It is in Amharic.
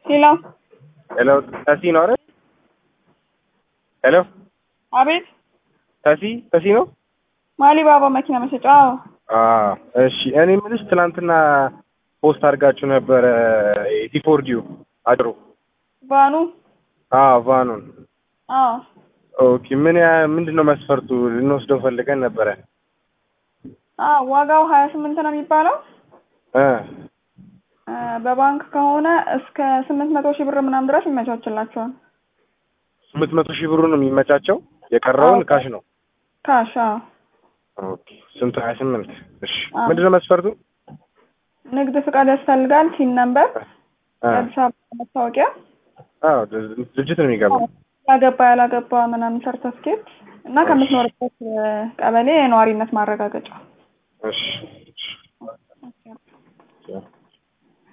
ሄሎ ሄሎ ተሲ ነው አይደል? ሄሎ አቤት ተሲ ተሲ ነው? ማሊ ባባ መኪና መሸጫ አዎ አዎ እሺ። እኔ የምልሽ ትናንትና ፖስት አድርጋችሁ ነበረ ቲፎርዲው አድሮ ቫኑ አዎ ቫኑን አዎ ኦኬ። ምን ያ ምንድን ነው መስፈርቱ? ልንወስደው ፈልገን ነበረ አዎ ዋጋው ሀያ ስምንት ነው የሚባለው እ እ በባንክ ከሆነ እስከ ስምንት መቶ ሺህ ብር ምናምን ድረስ ይመቻችላቸዋል። ስምንት መቶ ሺህ ብሩ ነው የሚመቻቸው። የቀረውን አዎ። ካሽ ነው። ካሽ አዎ ኦኬ ስንት? ሀያ ስምንት እሺ። አዎ። ምንድን ነው መስፈርቱ? ንግድ ፍቃድ ያስፈልጋል። ሲን ነምበር፣ እ የአዲስ አበባ መታወቂያ፣ አዎ ድርጅት ነው የሚገባው። ያገባ ያላገባ ምናምን ሰርተፍኬት እና ከምትኖርበት እ ቀበሌ የነዋሪነት ማረጋገጫ እሺ እሺ።